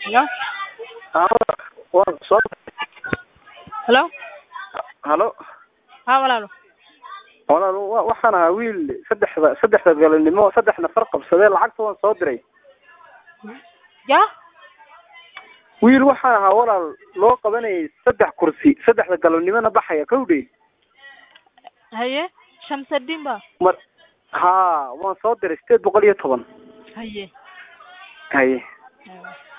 Hello? waan soo Hello? halo Haa walaalo. walaal wa- waxaan ahaa wiil saddexda saddexda galabnimo saddex nafar qabsadee lacagta waan soo diray Ya? wiil waxaan ahaa walaal loo qabanayay saddex kursi saddexda galabnimona baxaya kowdhe Haye? Shamsuddin ba? mar haa waan soo diray sideed boqol iyo toban Haye. haye Haye.